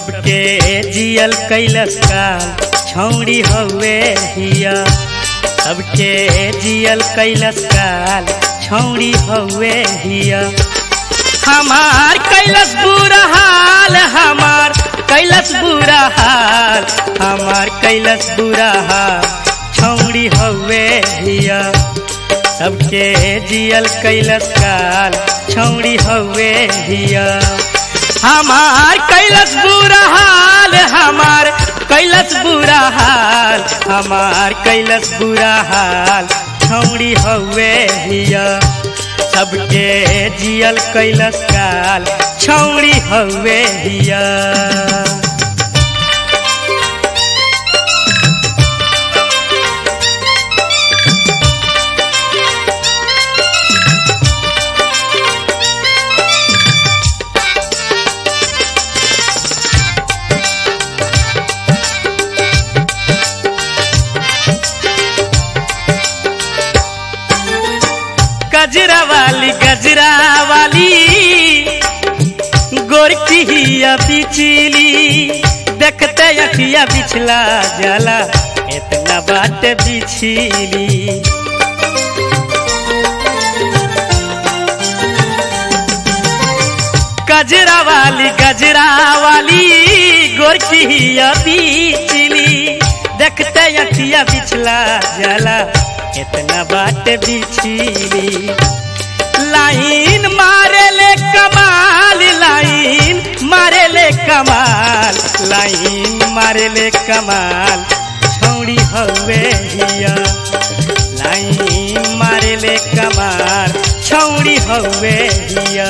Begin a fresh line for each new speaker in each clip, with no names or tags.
सबके जियल कैलस काल छौड़ी हवे हिया सबके जियल कैलस काल छौड़ी हवे हिया हमार कैलस बुरा हाल हमार कैलस बुरा हाल हमार कैलस बुरा हाल छौड़ी हवे हिया सबके जियल कैलस काल छौड़ी हवे हिया हमार कैलस बुरा हाल हमार कैलस बुरा हाल हमार कैलस बुरा हाल छौड़ी हवे हिया सबके जियल कैलस काल छौड़ी हवे हिया गजरा वाली गजरा वाली गोरकी हिया बिचली देखते अखिया बिछला जाला इतना बात बिछली गजरा वाली गजरा वाली गोरकी हिया बिचली देखते अखिया बिछला जाला इतना बात बिछली लाइन मारे ले कमाल लाइन मारे ले कमाल लाइन मारे ले कमाल छौड़ी हवे हिया लाइन मारे ले कमाल छौड़ी हवे हिया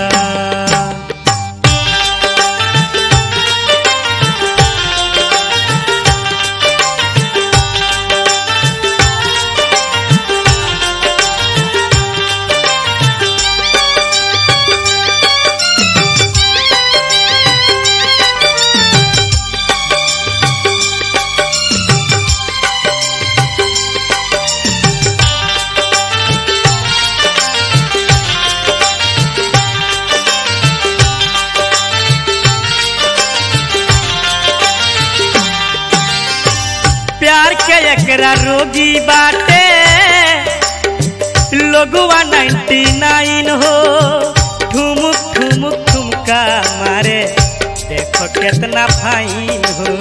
प्यार के एकरा रोगी बाटे लोगवा नाइन्टी नाइन हो ठुमुक ठुमुक ठुमका मारे देखो कितना फाइन हो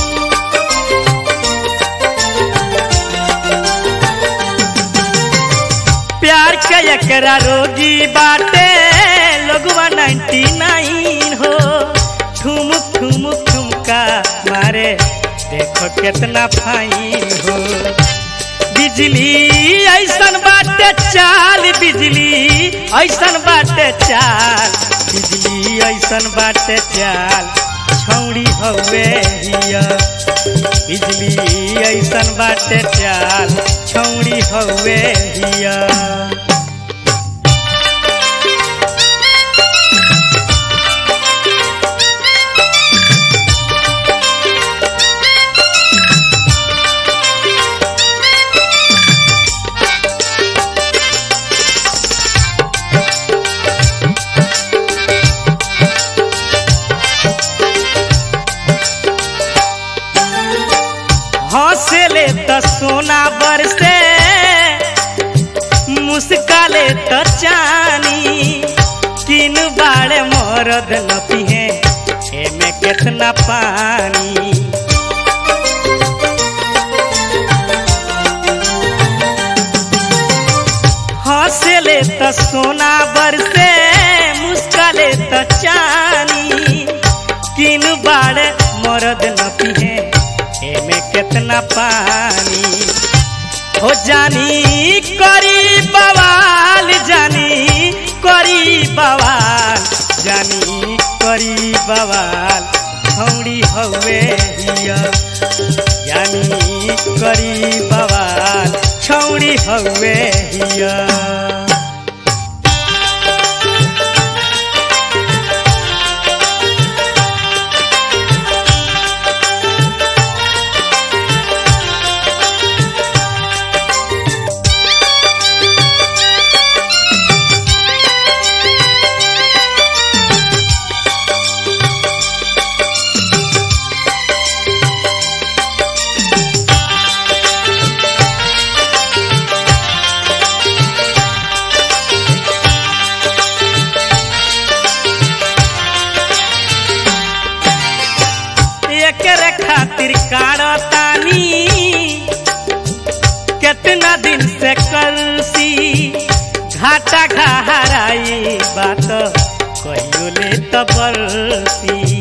प्यार के एकरा रोगी बाटे लोगवा नाइन्टी नाइन हो ठुमुक ठुमुक ठुमका मारे देखो कितना फाइन हो बिजली ऐसन बाटे चाल बिजली ऐसन बाटे चाल बिजली ऐसन बाटे चाल छौड़ी हवे हिया बिजली ऐसन बाटे चाल छौड़ी हवे हिया हंसले त सोना बरसे मुस्काले त चानी किन बाड़े मरद न पिहे एमे केतना पानी हंसले त सोना बरसे मुस्काले त चानी किन बाड़े मरद न पिहे एमे केतना पानी हो जानी करी बवाल जानी करी बवाल जानी करी बवाल छौड़ी हवे हिया जानी करी बवाल छौड़ी हवे हिया एकरे खातिर काड़तानी कितना दिन से कलसी घाटा घहराई बात कहियो ले त बरसी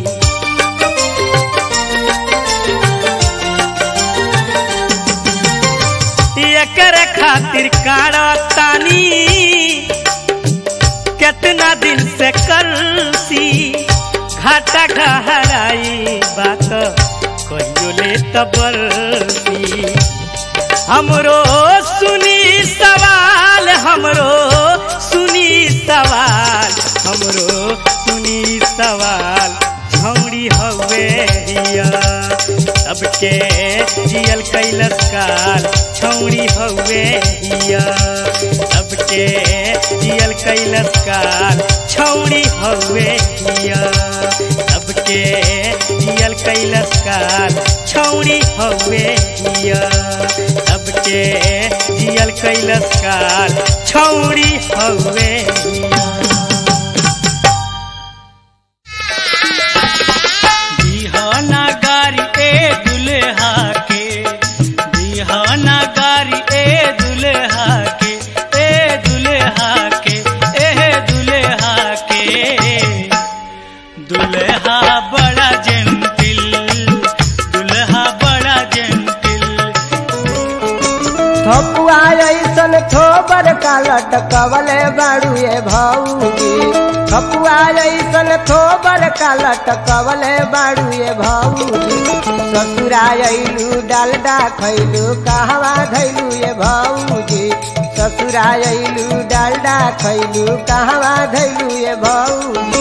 एकरे खातिर काड़तानी कितना दिन से कलसी घाटा घहराई बात कहियो ले त बरसी हमरो सुनी सवाल हमरो सुनी सवाल हमरो सुनी सवाल छौड़ी हवे हिया सबके जियल कैलस काल छौड़ी हवे हिया सबके जियल कैलस काल छौड़ी हवे हिया सबके जियल कैलस काल छौड़ी हवे हिया सबके जियल कैलस काल छौड़ी हवे हिया बिहाना गारी ए दुल्हा के बिहाना गारी ए दुल्हा के ए दुल्हा के ए दुल्हा के दुल्हा बड़ा जेंटिल दुल्हा बड़ा जेंटिल
ठपुआ ऐसन थोबर का लटकवले बाड़ुए भौजी ठपुआ ऐसन थोबर का लटकवले बाड़ुए भौजी ससुरा अइलू डालडा खैलू कहवा धैलू ये भौजी ससुरा अइलू डालडा खैलू कहवा धैलू ये भौजी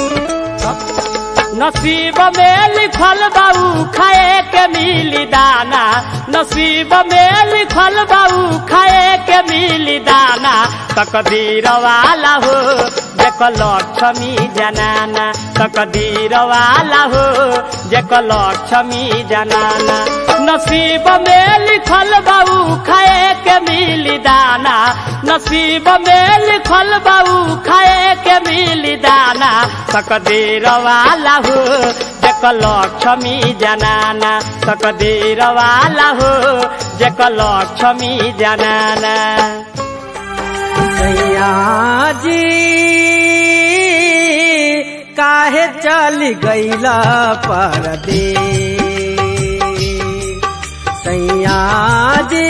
नसीब में लिखल बाऊ खाए के मिली दाना नसीब में लिखल बाऊ खाए के मिली दाना तकदीर वाला हो जेक लक्ष्मी जनाना तकदीर वाला हो जेक लक्ष्मी जनाना नसीब में लिखल बाऊ खाए के मिली दाना नसीब में लिखल बाऊ खाए के मिली दाना तकदीर वाला हो जेक लक्ष्मी जनाना तकदीर वाला हो जेक लक्ष्मी जनाना
सैया जी काहे चल गईला परदेश सैया जी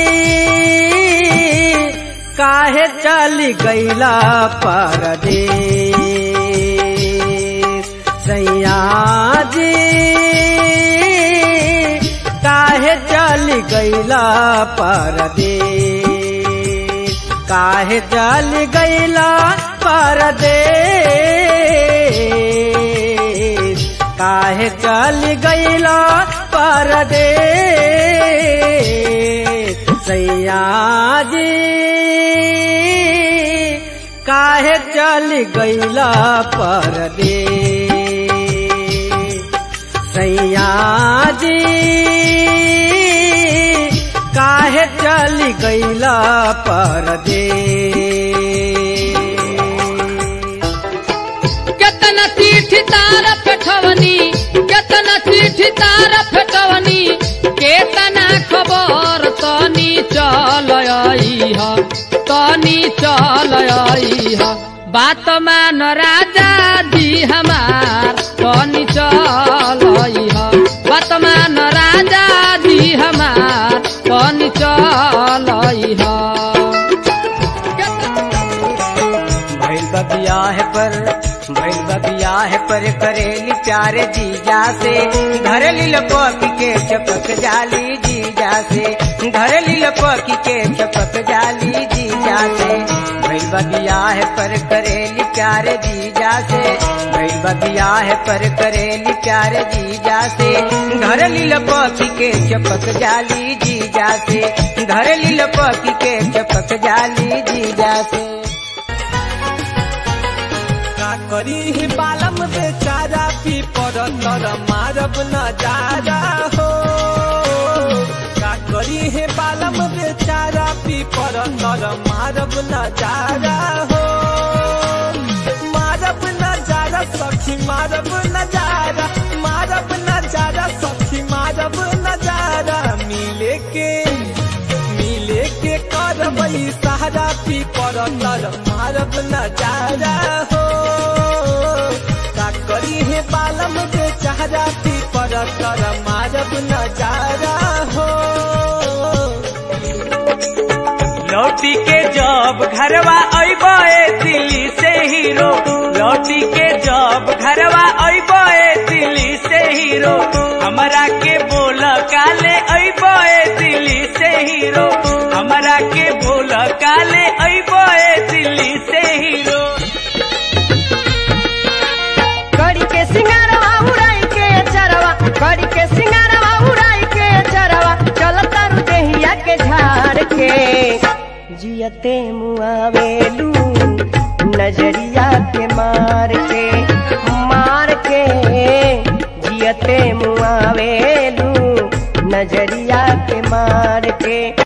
काहे चल गईला परदेश सैया जी काहे चल गईला परदेश काहे चल गईला परदेश काहे चल गईला परदेश सैया जी काहे चल गईला परदेश सैया जी काहे चल गईला परदेश
केतना चिट्ठी तारा पेठवनी केतना चिट्ठी तारा पेठवनी केतना खबर तनी चल आइह तनी चल आइह बात मान राजा जी हमार तनी चल आइह बात मान राजा जी हमार तनी चल आइह
भैल बबियाह पर भैल बबियाह पर करेली प्यारे जीजा से घर लपक के चपक जाली जीजा से घर लपक के चपक जाली जीजा से भैल बबियाह पर करेली प्यारे जीजा से भैल बबियाह पर करेली प्यारे जीजा से घर लपक के चपक जाली जीजा से घर लपक के चपक जाली जीजा से
का करी ही बालम बेचारा पी पर तर मारब नजारा हो का करी हे बालम बेचारा पी पर तर मारब नजारा हो मारब नजारा सखी मारब नजारा मारब नजारा सखी नजारा हो का करी है बालम बेचारा पीपर तर मारब नजारा हो
लौटी के जब घरवा अबे दिल्ली से हीरो लौटी के जब घरवा अबे दिल्ली से हीरो हमरा के बोल काले अबे दिल्ली से हीरो हमरा के बोल काले अबे दिल्ली से हीरो
कड़ी के सिंगारवा उड़ाई के चरवा कड़ी के सिंगारवा उड़ाई के चरवा चल तारू देहिया के झाड़ के जियते मुआवेलू नजरिया के मार के मार के जियते मुआवेलू नजरिया के मार के